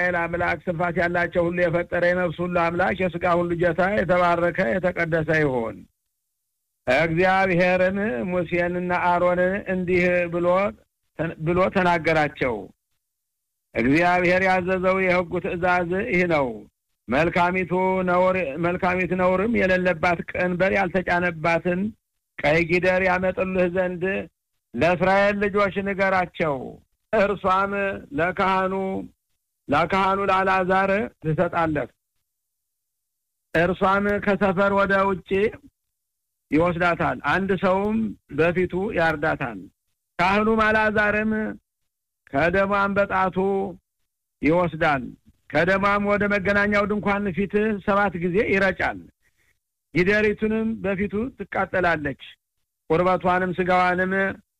የእስራኤል አምላክ ስንፋት ያላቸው ሁሉ የፈጠረ የነፍስ ሁሉ አምላክ የስጋ ሁሉ ጌታ የተባረከ የተቀደሰ ይሁን። እግዚአብሔርን ሙሴንና አሮንን እንዲህ ብሎ ብሎ ተናገራቸው። እግዚአብሔር ያዘዘው የሕጉ ትእዛዝ ይህ ነው። መልካሚቱ ነውር መልካሚት ነውርም የሌለባት ቀንበር ያልተጫነባትን ቀይ ጊደር ያመጡልህ ዘንድ ለእስራኤል ልጆች ንገራቸው። እርሷም ለካህኑ ለካህኑ ለአልዓዛር ትሰጣለህ። እርሷም ከሰፈር ወደ ውጭ ይወስዳታል፣ አንድ ሰውም በፊቱ ያርዳታል። ካህኑም አልዓዛርም ከደሟም በጣቱ ይወስዳል። ከደሟም ወደ መገናኛው ድንኳን ፊት ሰባት ጊዜ ይረጫል። ጊደሪቱንም በፊቱ ትቃጠላለች። ቁርበቷንም ስጋዋንም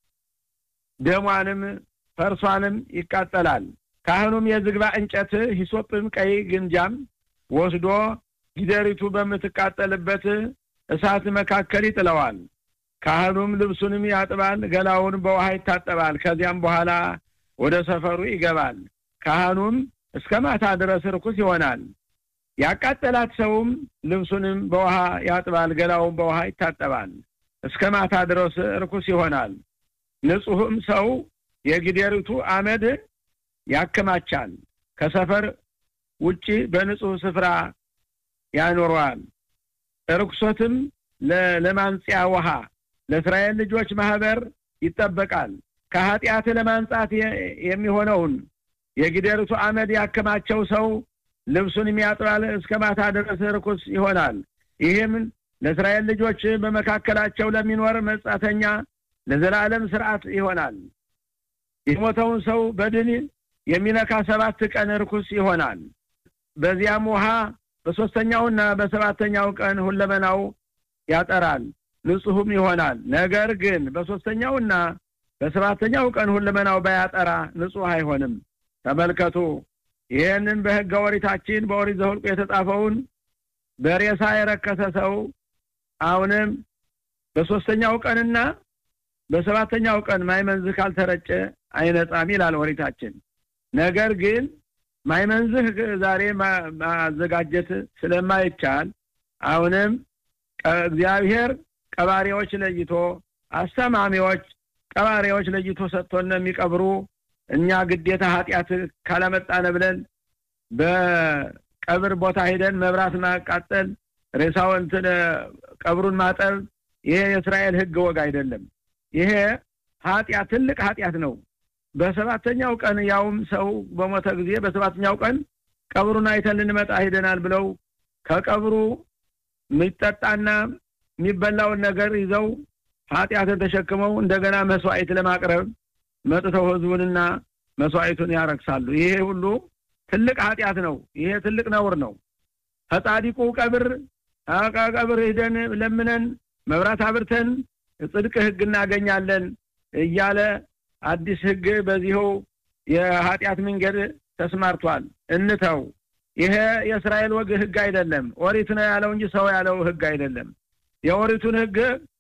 ደሟንም ፈርሷንም ይቃጠላል። ካህኑም የዝግባ እንጨት ሂሶጵም ቀይ ግንጃም ወስዶ ጊደሪቱ በምትቃጠልበት እሳት መካከል ይጥለዋል። ካህኑም ልብሱንም ያጥባል፣ ገላውን በውሃ ይታጠባል። ከዚያም በኋላ ወደ ሰፈሩ ይገባል። ካህኑም እስከ ማታ ድረስ ርኩስ ይሆናል። ያቃጠላት ሰውም ልብሱንም በውሃ ያጥባል፣ ገላውን በውሃ ይታጠባል። እስከ ማታ ድረስ ርኩስ ይሆናል። ንጹሕም ሰው የጊደሪቱ አመድ ያከማቻል፣ ከሰፈር ውጪ በንጹሕ ስፍራ ያኖረዋል። ርኩሰትም ለማንጽያ ውሃ ለእስራኤል ልጆች ማህበር ይጠበቃል። ከኃጢአት ለማንጻት የሚሆነውን የጊደሪቱ አመድ ያከማቸው ሰው ልብሱን የሚያጥባል እስከ ማታ ድረስ ርኩስ ይሆናል። ይህም ለእስራኤል ልጆች በመካከላቸው ለሚኖር መጻተኛ ለዘላለም ስርዓት ይሆናል። የሞተውን ሰው በድን የሚነካ ሰባት ቀን ርኩስ ይሆናል። በዚያም ውሃ በሦስተኛውና በሰባተኛው ቀን ሁለመናው ያጠራል፣ ንጹሕም ይሆናል። ነገር ግን በሦስተኛውና በሰባተኛው ቀን ሁለመናው ባያጠራ ንጹሕ አይሆንም። ተመልከቱ፣ ይህንን በሕገ ኦሪታችን በኦሪት ዘኍልቍ የተጻፈውን በሬሳ የረከሰ ሰው አሁንም በሦስተኛው ቀንና በሰባተኛው ቀን ማይመንዝህ ካልተረጨ አይነጻም ይላል ኦሪታችን። ነገር ግን ማይመንዝህ ዛሬ ማዘጋጀት ስለማይቻል አሁንም እግዚአብሔር ቀባሪዎች ለይቶ አስተማሚዎች ቀባሪዎች ለይቶ ሰጥቶን የሚቀብሩ እኛ ግዴታ ኃጢአት ካላመጣነ ብለን በቀብር ቦታ ሄደን መብራት ማቃጠል፣ ሬሳውን ቀብሩን ማጠብ ይሄ የእስራኤል ሕግ ወግ አይደለም። ይሄ ኃጢአት ትልቅ ኃጢአት ነው። በሰባተኛው ቀን ያውም ሰው በሞተ ጊዜ በሰባተኛው ቀን ቀብሩን አይተን ልንመጣ ሄደናል ብለው ከቀብሩ የሚጠጣና የሚበላውን ነገር ይዘው ኃጢአትን ተሸክመው እንደገና መስዋዕት ለማቅረብ መጥተው ህዝቡንና መስዋዕቱን ያረክሳሉ። ይሄ ሁሉ ትልቅ ኃጢአት ነው። ይሄ ትልቅ ነውር ነው። ከጻዲቁ ቀብር ቀብር ሂደን ለምነን መብራት አብርተን ጽድቅ ህግ እናገኛለን እያለ አዲስ ህግ በዚሁ የኃጢአት መንገድ ተስማርቷል። እንተው። ይሄ የእስራኤል ወግ ህግ አይደለም። ኦሪት ነው ያለው እንጂ ሰው ያለው ህግ አይደለም። የኦሪቱን ህግ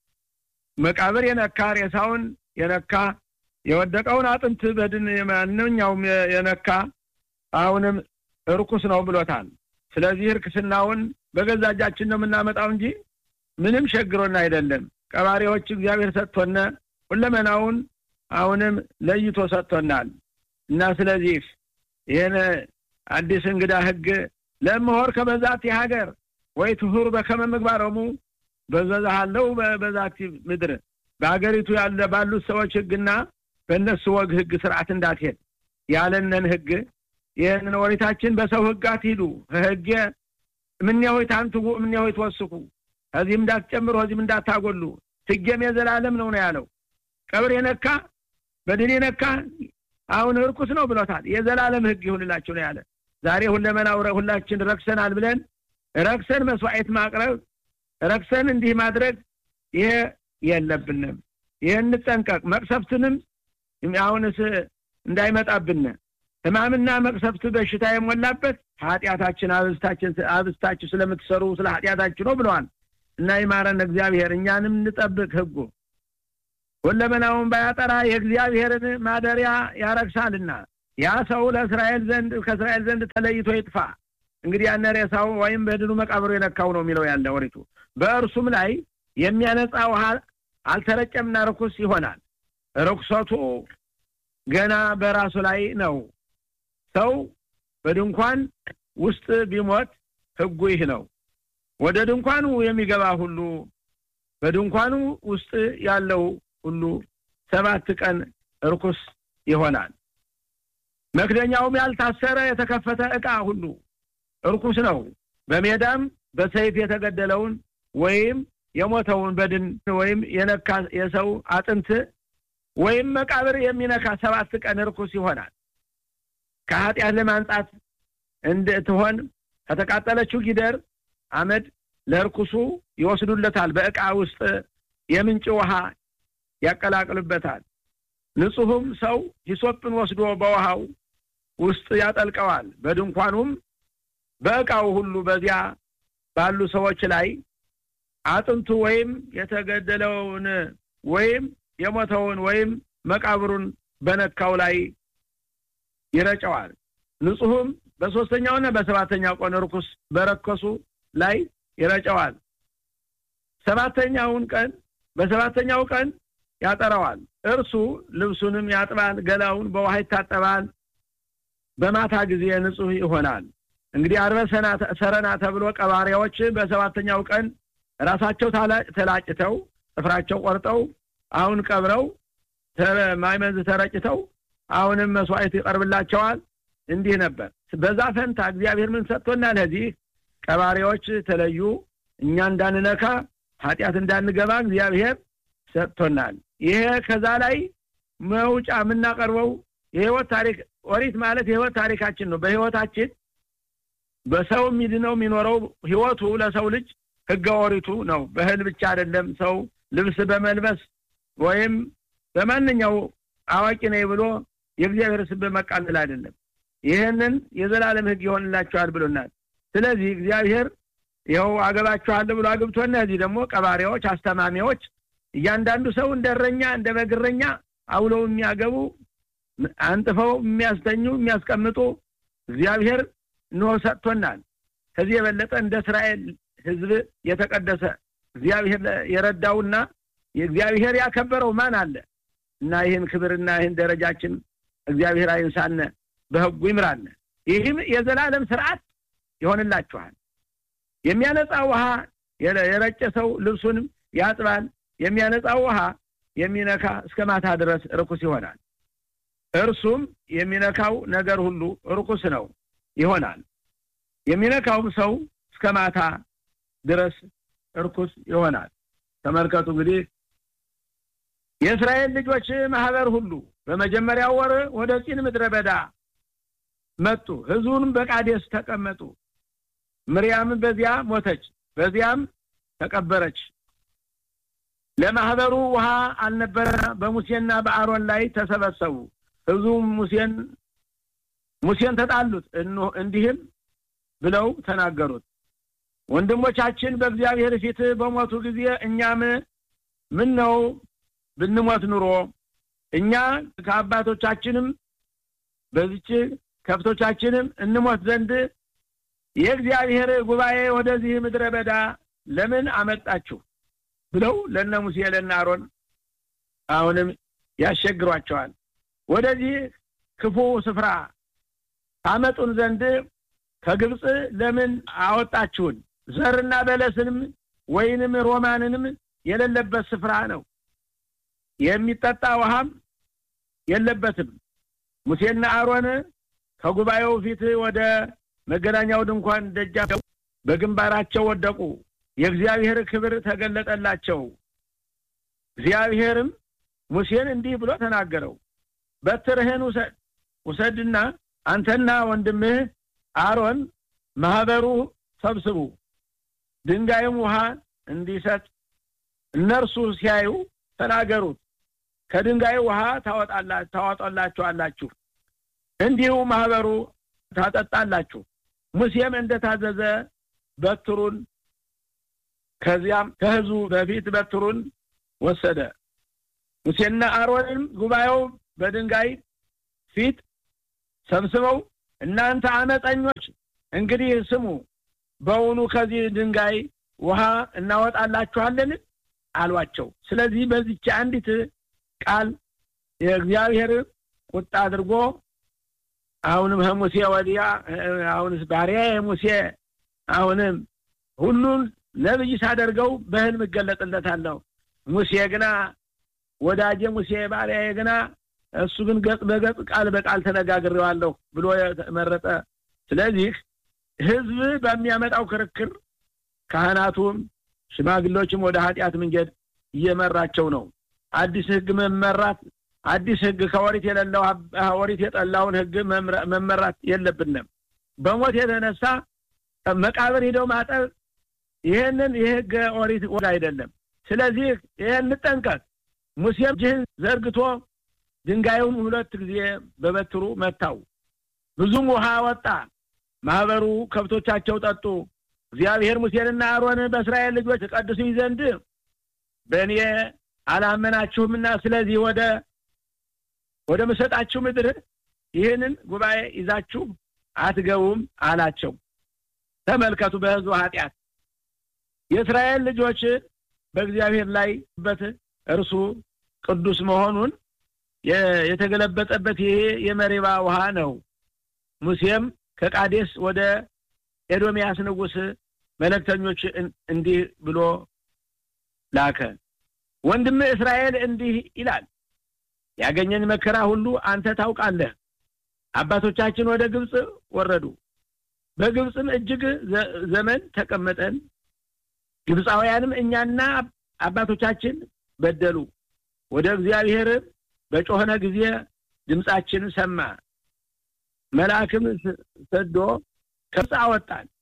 መቃብር የነካ ሬሳውን የነካ የወደቀውን አጥንት በድን ማንኛውም የነካ አሁንም እርኩስ ነው ብሎታል። ስለዚህ እርክስናውን በገዛ እጃችን ነው የምናመጣው እንጂ ምንም ሸግሮን አይደለም። ቀባሪዎች እግዚአብሔር ሰጥቶነ ሁለመናውን አሁንም ለይቶ ሰጥቶናል እና ስለዚህ ይህን አዲስ እንግዳ ህግ ለምሆር ከበዛት የሀገር ወይ ትሁር በከመ ምግባሮሙ በዘዛሃለው በዛቲ ምድር በሀገሪቱ ያለ ባሉት ሰዎች ህግና በእነሱ ወግ ህግ ስርዓት እንዳትሄድ ያለንን ህግ ይህንን ኦሪታችን በሰው ህግ አትሂዱ ህጌ እምኔሆይ ታንትጉ እምኔሆይ ትወስኩ ከዚህም እንዳትጨምሩ ከዚህም እንዳታጎሉ ህጌም የዘላለም ነው ነው ያለው። ቀብር የነካ በድን የነካ አሁን እርኩስ ነው ብሎታል። የዘላለም ህግ ይሁንላችሁ ነው ያለ። ዛሬ ሁለመናው ሁላችን ረክሰናል ብለን ረክሰን መስዋዕት ማቅረብ ረክሰን እንዲህ ማድረግ ይሄ የለብንም። ይህ እንጠንቀቅ። መቅሰፍትንም አሁንስ እንዳይመጣብን ህማምና መቅሰፍት በሽታ የሞላበት ኃጢአታችን አብስታችን አብስታችሁ ስለምትሰሩ ስለ ኃጢአታችሁ ነው ብለዋል እና ይማረን እግዚአብሔር። እኛንም እንጠብቅ ህጉ ሁለመናውን ባያጠራ የእግዚአብሔርን ማደሪያ ያረክሳልና ያ ሰው ለእስራኤል ዘንድ ከእስራኤል ዘንድ ተለይቶ ይጥፋ። እንግዲህ ያነ ሬሳው ወይም በድኑ መቃብሩ የነካው ነው የሚለው ያለ ወሪቱ። በእርሱም ላይ የሚያነጻ ውሃ አልተረጨምና ርኩስ ይሆናል። ርኩሰቱ ገና በራሱ ላይ ነው። ሰው በድንኳን ውስጥ ቢሞት ሕጉ ይህ ነው። ወደ ድንኳኑ የሚገባ ሁሉ በድንኳኑ ውስጥ ያለው ሁሉ ሰባት ቀን ርኩስ ይሆናል። መክደኛውም ያልታሰረ የተከፈተ ዕቃ ሁሉ ርኩስ ነው። በሜዳም በሰይፍ የተገደለውን ወይም የሞተውን በድን ወይም የነካ የሰው አጥንት ወይም መቃብር የሚነካ ሰባት ቀን ርኩስ ይሆናል። ከኃጢአት ለማንጻት እንድትሆን ከተቃጠለችው ጊደር አመድ ለርኩሱ ይወስዱለታል። በዕቃ ውስጥ የምንጭ ውሃ ያቀላቅሉበታል። ንጹሕም ሰው ሂሶጵን ወስዶ በውሃው ውስጥ ያጠልቀዋል። በድንኳኑም በዕቃው ሁሉ በዚያ ባሉ ሰዎች ላይ አጥንቱ ወይም የተገደለውን ወይም የሞተውን ወይም መቃብሩን በነካው ላይ ይረጨዋል። ንጹሕም በሦስተኛውና በሰባተኛው ቀን ርኩስ በረከሱ ላይ ይረጨዋል። ሰባተኛውን ቀን በሰባተኛው ቀን ያጠራዋል። እርሱ ልብሱንም ያጥባል፣ ገላውን በውሃ ይታጠባል። በማታ ጊዜ ንጹሕ ይሆናል። እንግዲህ አርበ ሰረና ተብሎ ቀባሪያዎች በሰባተኛው ቀን ራሳቸው ተላጭተው ጥፍራቸው ቆርጠው አሁን ቀብረው ማይመንዝ ተረጭተው አሁንም መስዋዕት ይቀርብላቸዋል። እንዲህ ነበር። በዛ ፈንታ እግዚአብሔር ምን ሰጥቶናል? ለዚህ ቀባሪዎች ተለዩ፣ እኛ እንዳንነካ ኃጢአት እንዳንገባ እግዚአብሔር ሰጥቶናል። ይሄ ከዛ ላይ መውጫ የምናቀርበው የህይወት ታሪክ ኦሪት ማለት የህይወት ታሪካችን ነው። በህይወታችን በሰው የሚድነው የሚኖረው ህይወቱ ለሰው ልጅ ህገ ኦሪቱ ነው። በእህል ብቻ አይደለም። ሰው ልብስ በመልበስ ወይም በማንኛው አዋቂ ነኝ ብሎ የእግዚአብሔር ስም በመቃለል አይደለም። ይህንን የዘላለም ህግ ይሆንላቸዋል ብሎናል። ስለዚህ እግዚአብሔር ይኸው አገባችኋለሁ ብሎ አግብቶና እዚህ ደግሞ ቀባሪዎች፣ አስተማሚዎች እያንዳንዱ ሰው እንደ እረኛ እንደ በግረኛ አውለው የሚያገቡ አንጥፈው የሚያስተኙ የሚያስቀምጡ እግዚአብሔር እንሆ ሰጥቶናል። ከዚህ የበለጠ እንደ እስራኤል ህዝብ የተቀደሰ እግዚአብሔር የረዳውና የእግዚአብሔር ያከበረው ማን አለ? እና ይህን ክብርና ይህን ደረጃችን እግዚአብሔር አይንሳነ፣ በህጉ ይምራነ። ይህም የዘላለም ስርዓት ይሆንላችኋል። የሚያነጻ ውሃ የረጨ ሰው ልብሱንም ያጥባል። የሚያነጻ ውሃ የሚነካ እስከ ማታ ድረስ ርኩስ ይሆናል። እርሱም የሚነካው ነገር ሁሉ ርኩስ ነው ይሆናል። የሚነካውም ሰው እስከ ማታ ድረስ እርኩስ ይሆናል። ተመልከቱ እንግዲህ የእስራኤል ልጆች ማህበር ሁሉ በመጀመሪያው ወር ወደ ጺን ምድረ በዳ መጡ። ህዝቡንም በቃዴስ ተቀመጡ። ምርያም በዚያ ሞተች፣ በዚያም ተቀበረች። ለማህበሩ ውሃ አልነበረ። በሙሴና በአሮን ላይ ተሰበሰቡ። ህዝቡም ሙሴን ሙሴን ተጣሉት፣ እንዲህም ብለው ተናገሩት ወንድሞቻችን በእግዚአብሔር ፊት በሞቱ ጊዜ እኛም ምን ነው ብንሞት ኑሮ እኛ ከአባቶቻችንም በዚች ከብቶቻችንም እንሞት ዘንድ የእግዚአብሔር ጉባኤ ወደዚህ ምድረ በዳ ለምን አመጣችሁ ብለው ለነ ሙሴ ለነ አሮን አሁንም ያስቸግሯቸዋል። ወደዚህ ክፉ ስፍራ ታመጡን ዘንድ ከግብፅ ለምን አወጣችሁን? ዘርና በለስንም ወይንም ሮማንንም የሌለበት ስፍራ ነው። የሚጠጣ ውሃም የለበትም። ሙሴና አሮን ከጉባኤው ፊት ወደ መገናኛው ድንኳን ደጃፍ በግንባራቸው ወደቁ። የእግዚአብሔር ክብር ተገለጠላቸው። እግዚአብሔርም ሙሴን እንዲህ ብሎ ተናገረው። በትርህን ውሰድ ውሰድና አንተና ወንድምህ አሮን ማህበሩ ሰብስቡ፣ ድንጋይም ውሃ እንዲሰጥ እነርሱ ሲያዩ ተናገሩት። ከድንጋይ ውሃ ታወጣላችኋላችሁ፣ እንዲሁ ማህበሩ ታጠጣላችሁ። ሙሴም እንደታዘዘ በትሩን ከዚያም ከህዝቡ በፊት በትሩን ወሰደ። ሙሴና አሮንም ጉባኤው በድንጋይ ፊት ሰብስበው እናንተ አመፀኞች እንግዲህ ስሙ፣ በውኑ ከዚህ ድንጋይ ውሃ እናወጣላችኋለን አሏቸው። ስለዚህ በዚች አንዲት ቃል የእግዚአብሔር ቁጣ አድርጎ አሁንም ከሙሴ ወዲያ አሁንስ ባሪያ ሙሴ አሁንም ሁሉን ነብይ ሳደርገው በህልም እገለጥለታለሁ። ሙሴ ግና ወዳጄ ሙሴ ባሪያዬ ግና እሱ ግን ገጽ በገጽ ቃል በቃል ተነጋግሬዋለሁ ብሎ መረጠ። ስለዚህ ህዝብ በሚያመጣው ክርክር ካህናቱም ሽማግሌዎችም ወደ ኃጢአት መንገድ እየመራቸው ነው። አዲስ ህግ መመራት አዲስ ህግ ከወሪት የሌለው ወሪት የጠላውን ህግ መመራት የለብንም። በሞት የተነሳ መቃብር ሂደው ማጠብ ይህንን የህገ ኦሪት ወግ አይደለም። ስለዚህ ይህን እንጠንቀቅ። ሙሴም እጅህን ዘርግቶ ድንጋዩን ሁለት ጊዜ በበትሩ መታው፣ ብዙም ውሃ ወጣ። ማህበሩ ከብቶቻቸው ጠጡ። እግዚአብሔር ሙሴንና አሮንን በእስራኤል ልጆች ተቀድሱኝ ዘንድ በእኔ አላመናችሁምና ስለዚህ ወደ ወደ ምሰጣችሁ ምድር ይህንን ጉባኤ ይዛችሁ አትገቡም አላቸው። ተመልከቱ፣ በህዝቡ ኃጢአት የእስራኤል ልጆች በእግዚአብሔር ላይ በት እርሱ ቅዱስ መሆኑን የተገለበጠበት ይሄ የመሪባ ውሃ ነው። ሙሴም ከቃዴስ ወደ ኤዶምያስ ንጉሥ መልእክተኞች እንዲህ ብሎ ላከ። ወንድም እስራኤል እንዲህ ይላል፣ ያገኘን መከራ ሁሉ አንተ ታውቃለህ። አባቶቻችን ወደ ግብፅ ወረዱ፣ በግብፅም እጅግ ዘመን ተቀመጠን። ግብፃውያንም እኛና አባቶቻችን በደሉ። ወደ እግዚአብሔር በጮኸነ ጊዜ ድምፃችን ሰማ። መልአክም ሰዶ ከግብፅ አወጣን።